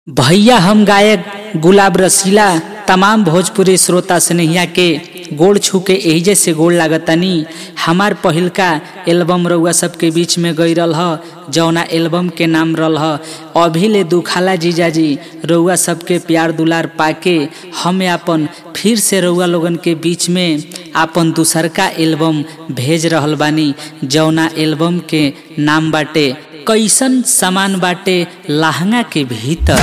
भैया हम गायक गुलाब रसीला तमाम भोजपुरी श्रोता स्नेहिया के गोड़ छू के एहिजे से गोड़ लागतनी हमार पहिलका एल्बम रउआ सबके बीच में गई रल ह जौना एल्बम के नाम रल ह अभी ले दुखाला जीजाजी रउआ सबके प्यार दुलार पाके हमें अपन फिर से रउआ लोगन के बीच में आपन दूसरका एल्बम भेज रहल बानी जौना एल्बम के नाम बाटे कैसन सामान बाटे लहंगा के भीतर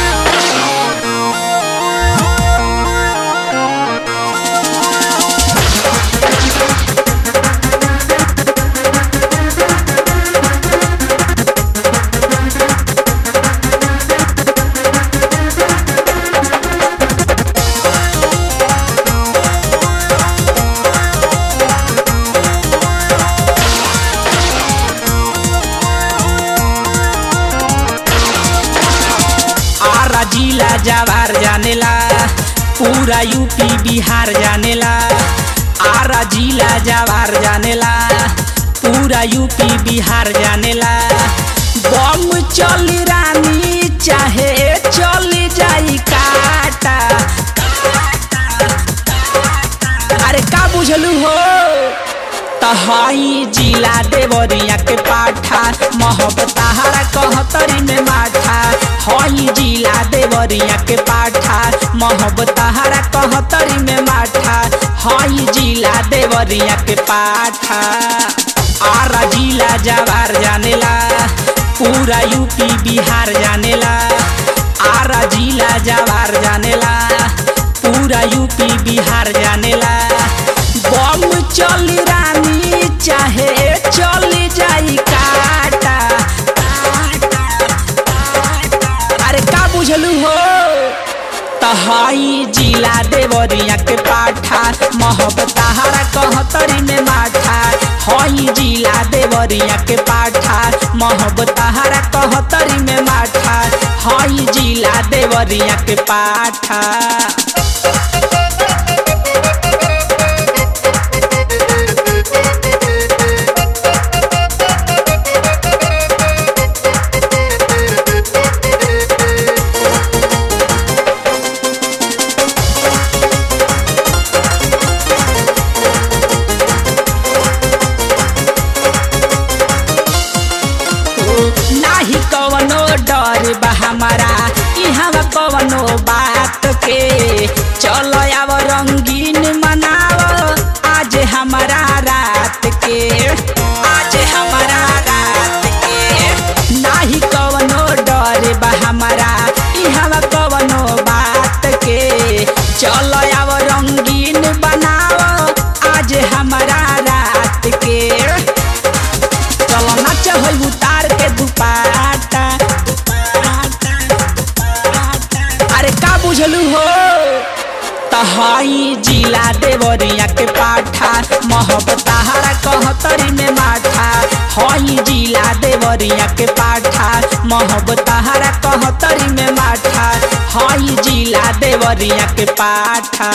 आरा जिला जवार जानेला पूरा यूपी बिहार जानेला आरा जिला जवार जानेला पूरा यूपी बिहार जानेला बम चली रानी चाहे चली जाई काटा अरे का बुझलू हो तहाई जिला देवरिया के पाठा मोहब्बत हरा कहतरी में माठा हई जिला देवरिया के पाठा मोहब्बत हरा कहतरी में माठा हई जिला देवरिया के पाठा आरा जिला जवार जानेला पूरा यूपी बिहार जानेला आरा जिला जवार जानेला पूरा यूपी बिहार जानेला बम चली रानी चाहे चली जाई काटा अरे का बुझलू हो तहाई जिला देवरिया के पाठा मोहब्बत हरा कहतरी में माठा हई जिला देवरिया के पाठा मोहब्बत हरा कहतरी में माठा हई जिला देवरिया के पाठा नाही कवनो डर बा हमारा इहाँ कवनो बात के चलो आव रंगीन मनाव आज हमारा रात के आज हमारा रात के नाही कवनो डर बा हमारा इहाँ कवनो बात के चलो आव रंगीन बनाव आज हमारा रात के चलो नाच होई उतार के दुपाटा अरे का बुझलू हो तहाई जिला देवरिया के पाठा मोहब्बत हरा कहतरी में माठा हई जिला देवरिया के पाठा मोहब्बत हरा कहतरी में माठा हई जिला देवरिया के पाठा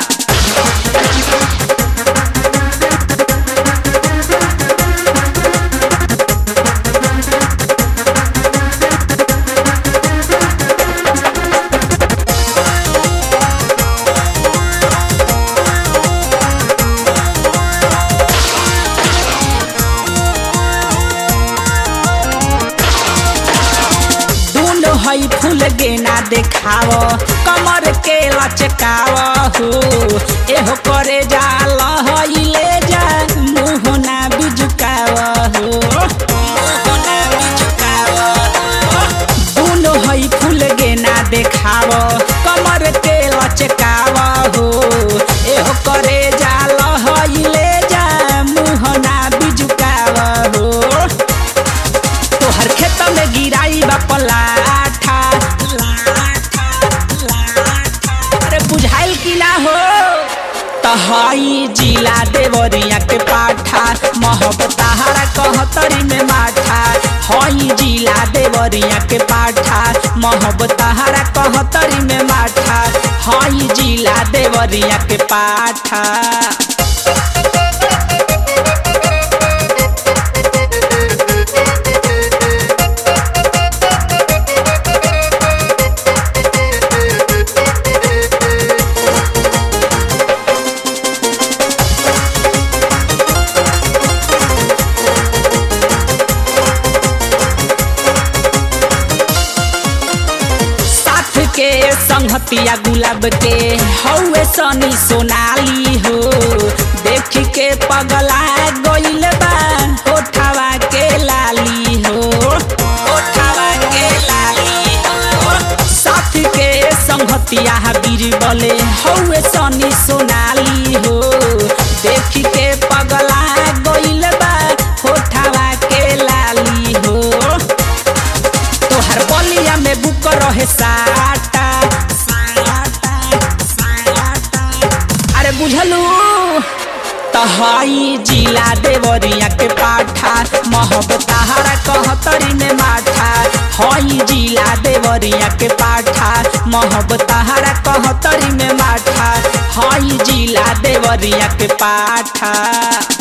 दूनो हई फूल गेना देखाव कमर के लचकाव हो एहो करे जाल हई ले जा मुँह ना बिजुकाव हो मुँह ना बिजुकाव हो। दूनो हई फूल गेना देखाव कमर के लचकाव हो एहो करे जाल हई ले जा मुँह ना बिजुकाव हो तोहर खेत में गिराई बा पलाठा अरे बुझाइल की ना हो तहाई जिला देवरिया के पाठा मोहब्बत हरा कहतरी में माठा हई जिला देवरिया के पाठा मोहब्बत हरा कहतरी में माठा हई जिला देवरिया के पाठा के संहतिया गुलाब के हौवे सनी सोनाली हो देख के पगला गइल बा होठावा के लाली हो होठावा के लाली हो साथ के संहतिया बीरबले हौवे सनी सोनाली हो देख के पगला गइल बा होठावा के लाली हो तोहर बलिया में बुक रहे साटा अरे बुझलू तहाई जिला देवरिया के पाठा महब तहारा कहतरी में माठा हई जिला देवरिया के पाठा महब तहारा कहतरी में माठा हई जिला देवरिया के पाठा